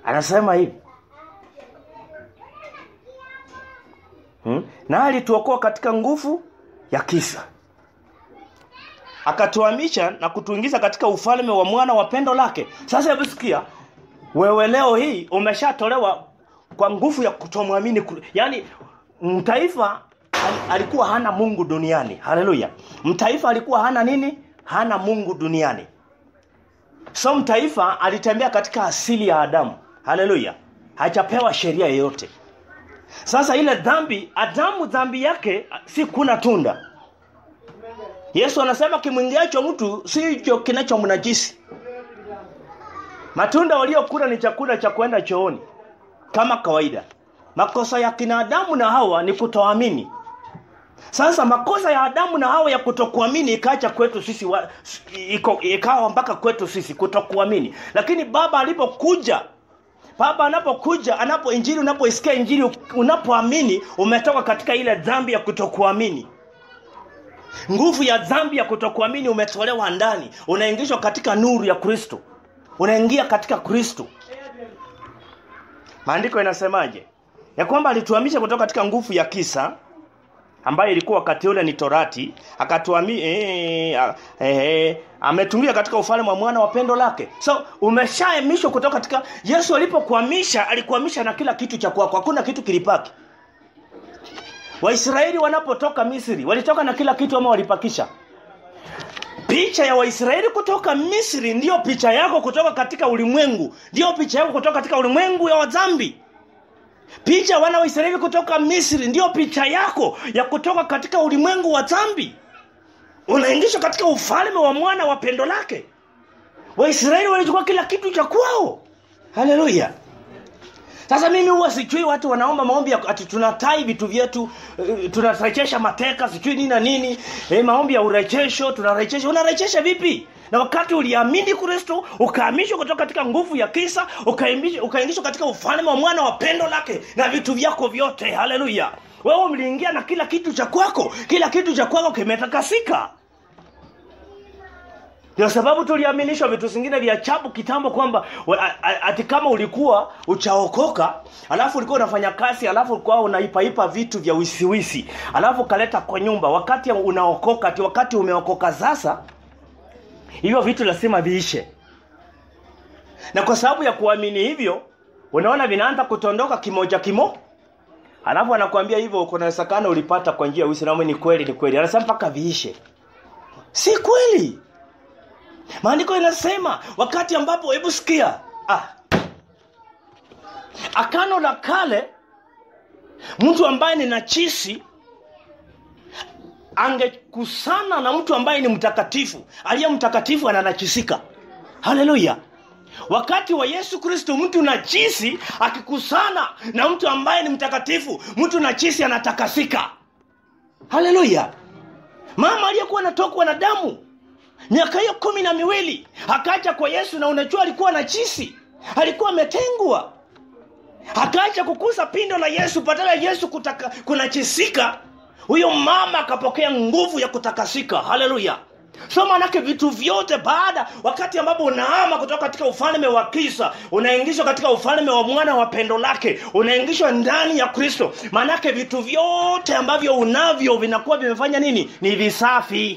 anasema hivi hmm? na alituokoa katika nguvu ya kisa akatuhamisha na kutuingiza katika ufalme wa mwana wa pendo lake sasa hebu sikia wewe leo hii umeshatolewa kwa nguvu ya kutomwamini yaani mtaifa al- alikuwa hana mungu duniani haleluya mtaifa alikuwa hana nini hana mungu duniani so mtaifa alitembea katika asili ya adamu haleluya hajapewa sheria yoyote sasa ile dhambi adamu dhambi yake si kuna tunda yesu anasema kimwingiacho mtu si hicho kinachomnajisi matunda waliokula ni chakula cha kwenda chooni kama kawaida makosa ya kina adamu na hawa ni kutoamini sasa makosa ya adamu na hawa ya kutokuamini ikaacha kwetu sisi wa, iko, ikawa mpaka kwetu sisi kutokuamini lakini baba alipokuja baba anapokuja anapo injili unapoisikia injili unapoamini umetoka katika ile dhambi ya kutokuamini nguvu ya dhambi ya kutokuamini umetolewa ndani unaingishwa katika nuru ya kristo unaingia katika kristo maandiko inasemaje ya kwamba alituhamisha kutoka katika nguvu ya kisa ambayo ilikuwa wakati ule ni torati akatuami eh, eh, ametumia katika ufalme wa mwana wa pendo lake so umeshaemishwa kutoka katika yesu alipokuhamisha alikuhamisha na kila kitu cha kwako hakuna kitu kilipaki waisraeli wanapotoka misri walitoka na kila kitu ama walipakisha picha ya waisraeli kutoka misri ndiyo picha yako kutoka katika ulimwengu ndiyo picha yako kutoka katika ulimwengu ya wadhambi picha wana wa israeli kutoka misri ndiyo picha yako ya kutoka katika ulimwengu wa dhambi unaingishwa katika ufalme wa mwana wa pendo lake waisraeli walichukua kila kitu cha kwao haleluya sasa mimi huwa sijui watu wanaomba maombi ya ati tunatai vitu vyetu uh, tunarejesha mateka sijui nini na nini eh, maombi ya urejesho tunarejesha unarejesha vipi na wakati uliamini kristo ukahamishwa kutoka katika nguvu ya kisa ukaingishwa katika ufalme wa mwana wa pendo lake na vitu vyako vyote haleluya wewe mliingia na kila kitu cha kwako kila kitu cha kwako kimetakasika ndio sababu tuliaminishwa vitu vingine vya chabu kitambo kwamba ati kama ulikuwa uchaokoka alafu ulikuwa unafanya kazi alafu ulikuwa unaipaipa vitu vya wisiwisi alafu ukaleta kwa nyumba wakati unaokoka ati wakati umeokoka sasa hivyo vitu lazima viishe na kwa sababu ya kuamini hivyo unaona vinaanza kutondoka kimoja kimo alafu anakuambia hivyo kuna wezekano ulipata kwa njia ya uislamu ni kweli ni kweli anasema mpaka viishe si kweli maandiko inasema wakati ambapo hebu sikia ah. akano la kale mtu ambaye ni nachisi angekusana na mtu ambaye ni mtakatifu aliye mtakatifu ananachisika haleluya wakati wa yesu kristo mtu najisi akikusana na mtu ambaye ni mtakatifu mtu najisi anatakasika haleluya mama aliyekuwa anatokwa na damu miaka hiyo kumi na miwili akaja kwa yesu na unajua alikuwa na chisi alikuwa ametengwa akaacha kukusa pindo la yesu badala ya yesu kutaka, kunachisika huyo mama akapokea nguvu ya kutakasika haleluya so manake vitu vyote baada wakati ambapo unaama kutoka katika ufalme wa kisa unaingishwa katika ufalme wa mwana wa pendo lake unaingishwa ndani ya kristo maanake vitu vyote ambavyo unavyo vinakuwa vimefanya nini ni visafi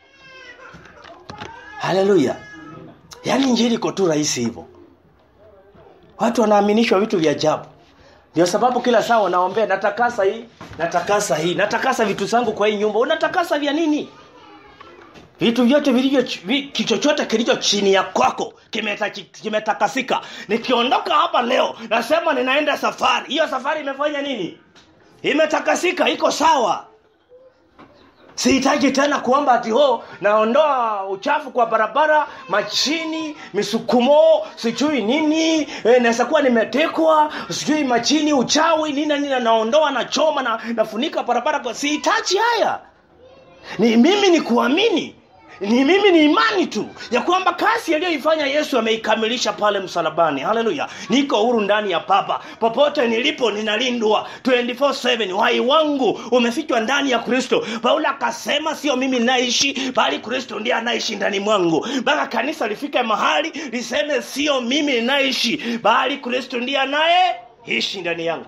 haleluya yaani njiri iko tu rahisi hivyo watu wanaaminishwa vitu vya ajabu ndio sababu kila saa wanaombea natakasa hii natakasa hii natakasa vitu zangu kwa hii nyumba unatakasa vya nini vitu vyote vilivyo kichochote kilicho chini ya kwako kimetakasika kime nikiondoka hapa leo nasema ninaenda safari hiyo safari imefanya nini imetakasika iko sawa sihitaji tena kuomba ati ho naondoa uchafu kwa barabara machini misukumo sijui nini e, naweza kuwa nimetekwa sijui machini uchawi nina nina naondoa nachoma na nafunika barabara kwa sihitaji haya ni mimi ni kuamini ni mimi ni imani tu ya kwamba kazi aliyoifanya yesu ameikamilisha pale msalabani haleluya niko huru ndani ya papa popote nilipo ninalindwa 24/7 uhai wangu umefichwa ndani ya kristo paulo akasema sio mimi ninaishi bali kristo ndiye anaishi ndani mwangu mpaka kanisa lifike mahali liseme sio mimi ninaishi bali kristo ndiye anayeishi ndani yangu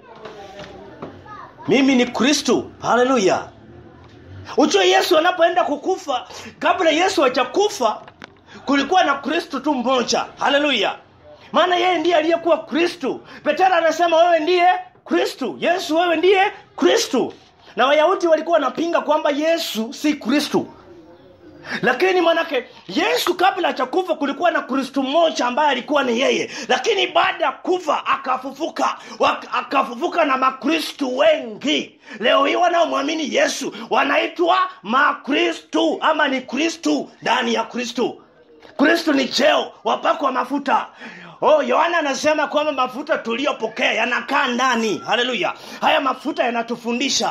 mimi ni kristo haleluya ujue yesu anapoenda kukufa kabla yesu hajakufa kulikuwa na kristo tu mmoja haleluya maana yeye ndiye aliyekuwa kristo petero anasema wewe ndiye kristo yesu wewe ndiye kristo na wayahudi walikuwa wanapinga kwamba yesu si kristo lakini manake yesu kabla ya kufa kulikuwa na kristu mmoja ambaye alikuwa ni yeye lakini baada ya kufa akafufuka Wak- akafufuka na makristu wengi leo hii wanaomwamini yesu wanaitwa makristu ama ni kristu ndani ya kristu kristu ni cheo wapakwa mafuta Oh, Yohana anasema kwamba mafuta tuliyopokea yanakaa ndani. Haleluya! Haya mafuta yanatufundisha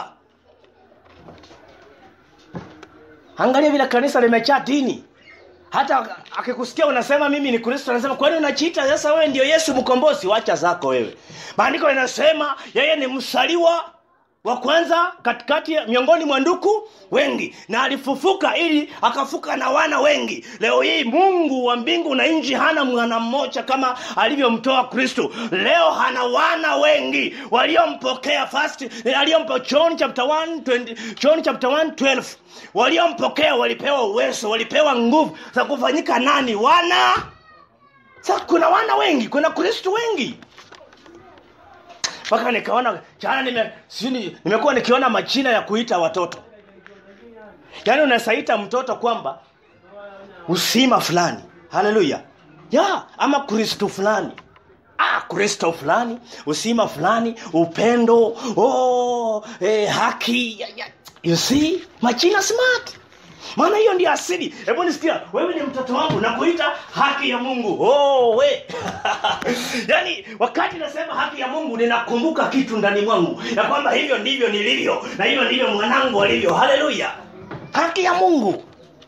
angalia vile kanisa limejaa dini hata akikusikia unasema mimi ni kristo anasema kwani unachiita sasa wewe ndio yesu mkombozi wacha zako wewe maandiko yanasema yeye ni msaliwa wa kwanza katikati ya- miongoni mwa nduku wengi na alifufuka ili akafuka na wana wengi leo hii mungu wa mbingu na nchi hana mwana mmoja kama alivyomtoa kristo leo hana wana wengi waliompokea first aliyompo john chapter 1 20, john chapter 1 12 waliompokea walipewa uwezo walipewa nguvu za kufanyika nani wana sasa kuna wana wengi kuna kristo wengi mpaka nikaona jana nime, sijui nimekuwa nikiona majina ya kuita watoto yaani unasaita mtoto kwamba usima fulani haleluya ya ama kristo fulani ah kristo fulani usima fulani upendo oh, eh, haki ya, ya. you see majina smart maana hiyo ndio asili hebu nisikia wewe ni mtoto wangu nakuita haki ya mungu oh, we yaani wakati nasema haki ya mungu ninakumbuka kitu ndani mwangu ya kwamba hivyo ndivyo nilivyo na hivyo ndivyo mwanangu alivyo haleluya haki ya mungu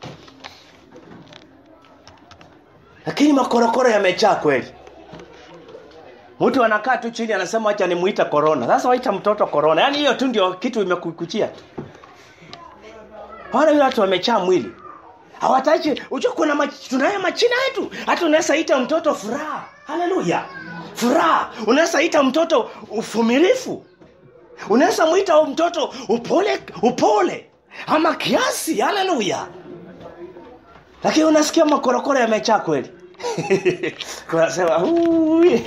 lakini makorokoro yamejaa kweli mtu anakaa tu chini anasema acha nimuita korona sasa waita mtoto korona yaani hiyo tu ndio kitu imekukuchia tu wale watu wamechaa mwili hawataki ujua kuna mach, tunayo machina yetu hata unaweza ita mtoto furaha haleluya furaha unaweza ita mtoto ufumilifu unaweza mwita mtoto upole upole ama kiasi haleluya lakini unasikia makorokoro yamechaa kweli kunasema "Ui."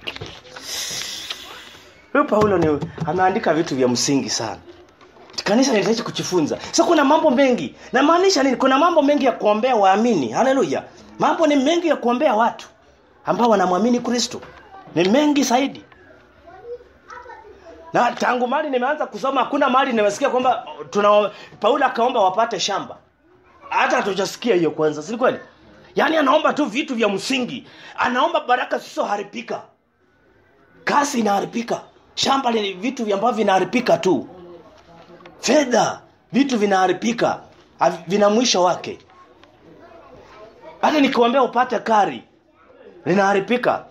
huyu paulo ni ameandika vitu vya msingi sana kanisa linahitaji kujifunza so kuna mambo mengi namaanisha nini kuna mambo mengi ya kuombea waamini haleluya mambo ni mengi ya kuombea watu ambao wanamwamini kristo ni mengi zaidi na tangu mali nimeanza kusoma hakuna mali nimesikia kwamba tuna paulo akaomba wapate shamba hata hatujasikia hiyo kwanza si kweli yaani anaomba tu vitu vya msingi anaomba baraka zisizoharibika kasi inaharibika shamba ni vitu vya ambavyo vinaharibika tu fedha vitu vinaharibika havi- vina mwisho wake hata nikiwambia upate kari linaharibika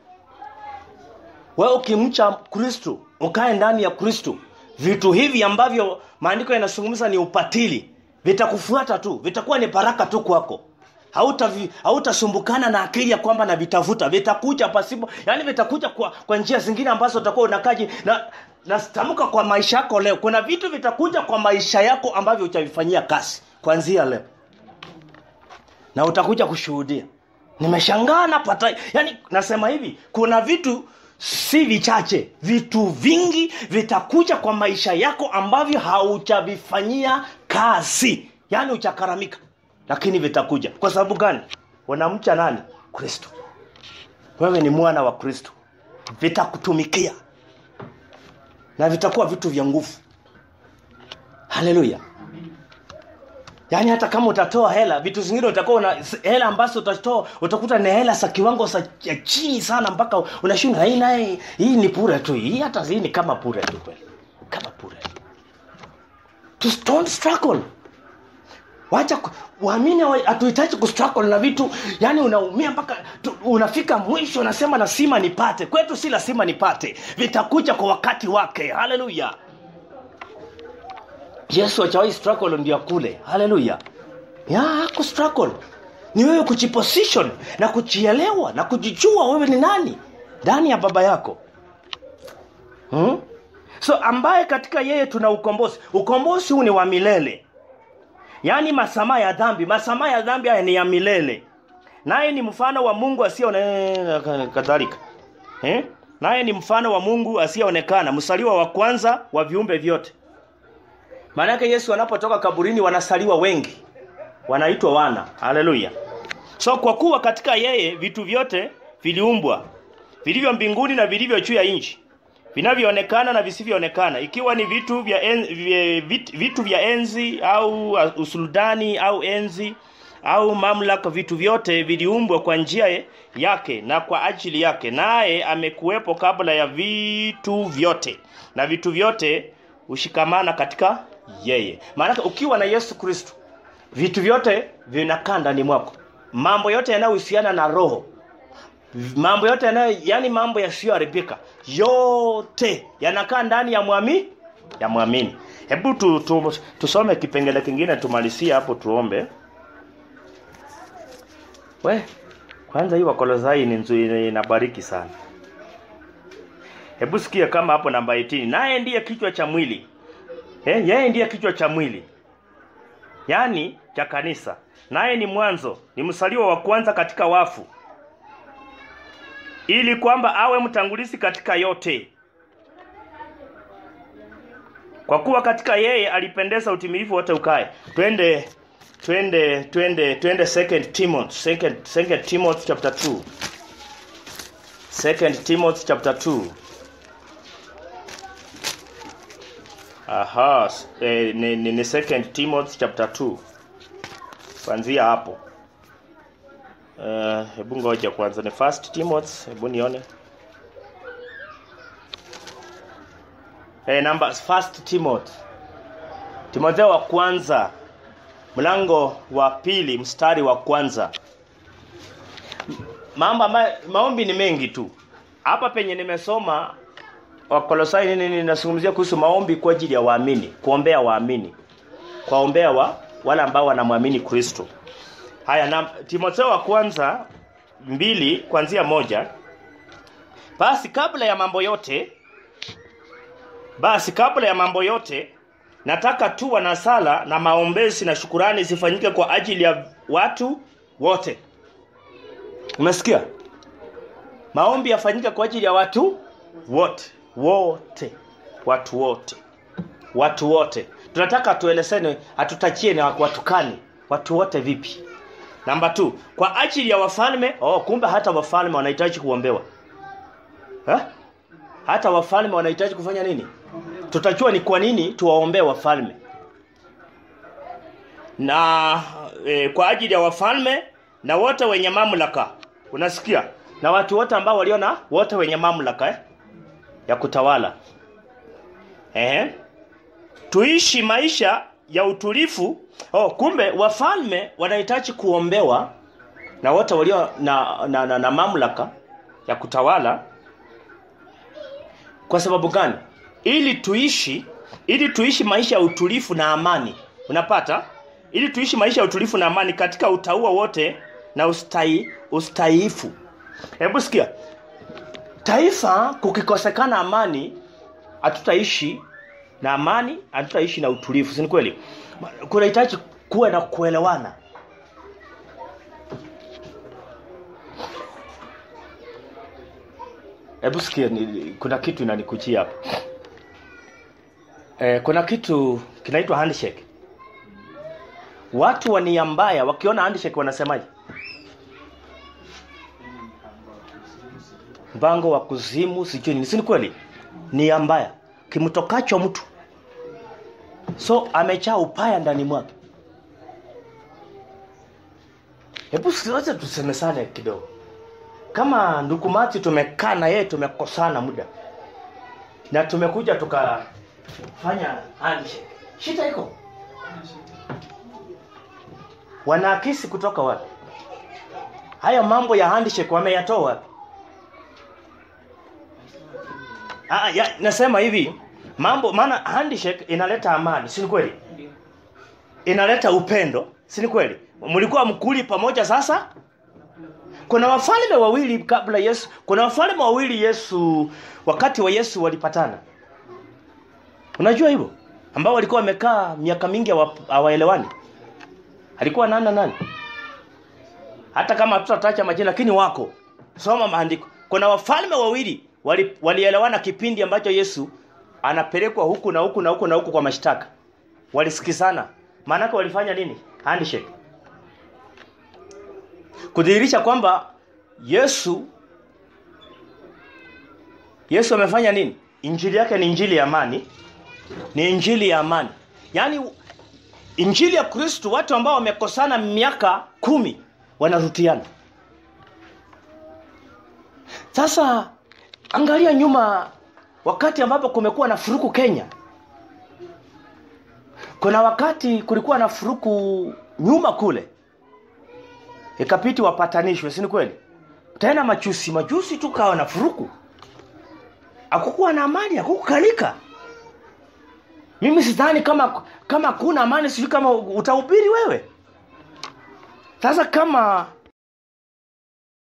wewe ukimcha kristo ukae ndani ya kristo vitu hivi ambavyo maandiko yanazungumza ni upatili vitakufuata tu vitakuwa ni baraka tu kwako hautasumbukana hauta hauta na akili ya kwamba navitafuta vitakuja pasipo yani vitakuja kwa, kwa njia zingine ambazo utakuwa unakaji na natamka kwa maisha yako leo kuna vitu vitakuja kwa maisha yako ambavyo utavifanyia kazi kuanzia leo na utakuja kushuhudia nimeshangaa napata yani nasema hivi kuna vitu si vichache vitu vingi vitakuja kwa maisha yako ambavyo haujavifanyia kazi yaani uchakaramika lakini vitakuja kwa sababu gani unamcha nani kristo wewe ni mwana wa kristo vitakutumikia na vitakuwa vitu vya nguvu haleluya yaani hata kama utatoa hela vitu zingine utakuwa una hela ambazo utatoa utakuta ni hela za kiwango za ya chini sana mpaka unashinda hii naye hii ni pure tu hii hata hii ni kama pure tu kweli kama pure Just don't struggle wacha ku- waamini hawa- hatuhitaji kustruggle na vitu yani unaumia mpaka tu- unafika mwisho unasema lazima nipate kwetu si lazima nipate vitakuja kwa wakati wake haleluya yesu achawai struggle ndio akule haleluya ya haku struggle ni wewe kujiposition na kujielewa na kujijua wewe ni nani ndani ya baba yako hmm? so ambaye katika yeye tuna ukombozi ukombozi huu ni wa milele yaani masamaha ya dhambi masamaha ya dhambi haya ni ya milele naye ni mfano wa mungu asiyeonekana kadhalika eh? naye ni mfano wa mungu asiyeonekana msaliwa wa kwanza wa viumbe vyote maanake yesu anapotoka kaburini wanasaliwa wengi wanaitwa wana haleluya so kwa kuwa katika yeye vitu vyote viliumbwa vilivyo mbinguni na vilivyo juu ya nchi vinavyoonekana na visivyoonekana ikiwa ni vitu vya, en, vya vit, vitu vya enzi au uh, usultani au enzi au mamlaka vitu vyote viliumbwa kwa njia yake na kwa ajili yake naye amekuwepo kabla ya vitu vyote na vitu vyote hushikamana katika yeye maanake ukiwa na yesu kristo vitu vyote vinakaa ndani mwako mambo yote yanayohusiana na roho mambo yote yanayo yani mambo yasiyoharibika yote yanakaa ndani ya mwami ya mwamini hebu tu, tu, tusome kipengele kingine tumalizie hapo tuombe we kwanza hii wakolosai ni nzuri inabariki sana hebu sikia kama hapo namba 18 naye ndiye kichwa cha mwili eh, yeye ndiye kichwa cha mwili yaani cha kanisa naye ni mwanzo ni msaliwa wa kwanza katika wafu ili kwamba awe mtangulizi katika yote kwa kuwa katika yeye alipendeza utimilifu wote ukae twende twende twende twende second timothy second, second timothy chapter 2 second timothy chapter 2 aha eh, ni, ni, ni second timothy chapter 2 kuanzia hapo Eh, hebu ngoja kwanza ni first timothy hebu nione hey, number first timothy timotheo wa kwanza mlango wa pili mstari wa kwanza mambo ambayo maombi ni mengi tu hapa penye nimesoma wakolosai nini ninazungumzia kuhusu maombi kwa ajili ya waamini kuombea waamini kuwaombea wa wale ambao wanamwamini kristo haya na timotheo wa kwanza mbili kuanzia moja basi kabla ya mambo yote basi kabla ya mambo yote nataka tu na sala na maombezi na shukurani zifanyike kwa ajili ya watu wote umesikia maombi yafanyike kwa ajili ya watu wote wote watu wote watu wote tunataka tuelesene hatutachie na watukani watu wote vipi namba t kwa ajili ya wafalme oh kumbe hata wafalme wanahitaji kuombewa ha? hata wafalme wanahitaji kufanya nini tutajua ni kwa nini tuwaombee wafalme na e, kwa ajili ya wafalme na wote wenye mamlaka unasikia na watu wote ambao waliona wote wenye mamlaka eh? ya kutawala Ehe. tuishi maisha ya utulifu oh, kumbe wafalme wanahitaji kuombewa na wote walio na, na, na, na mamlaka ya kutawala kwa sababu gani ili tuishi ili tuishi maisha ya utulifu na amani unapata ili tuishi maisha ya utulifu na amani katika utaua wote na ustai, ustaifu hebu sikia taifa kukikosekana amani hatutaishi na amani hatutaishi na utulivu si ni kweli kunahitaji kuwe na kuelewana hebu sikia ni- kuna kitu inanikujia hapa eh, kuna kitu kinaitwa handshake watu wa nia mbaya wakiona handshake wanasemaje mpango wa kuzimu sijui nini si ni kweli nia mbaya kimtokacho mtu so amejaa upaya ndani mwake hebu siwache tusemesane kidogo kama ndugu mati tumekaa na yeye tumekosana muda na tumekuja tukafanya handshake shida iko wanaakisi kutoka wapi haya mambo ya handshake wameyatoa wapi ah, ya, nasema hivi mambo maana handshake inaleta amani si ni kweli inaleta upendo si ni kweli mlikuwa mkuli pamoja sasa kuna wafalme wawili kabla Yesu kuna wafalme wawili Yesu wakati wa Yesu walipatana unajua hivyo ambao walikuwa wamekaa miaka mingi hawa- hawaelewani alikuwa nani na nani hata kama hatutatacha majina lakini wako soma maandiko kuna wafalme wawili wali- walielewana kipindi ambacho Yesu anapelekwa huku na huku na huku na huku kwa mashtaka walisikizana maanake walifanya nini handshake kudhihirisha kwamba Yesu Yesu amefanya nini injili yake ni injili ya amani ni injili ya amani yaani injili ya Kristo watu ambao wamekosana miaka kumi wanarutiana sasa angalia nyuma wakati ambapo kumekuwa na furuku Kenya kuna wakati kulikuwa na furuku nyuma kule ikapiti wapatanishwe si ni kweli tena machusi majusi tu kawa na furuku hakukuwa na amani hakukukalika mimi sidhani kama kama kuna amani sijui kama utahubiri wewe sasa kama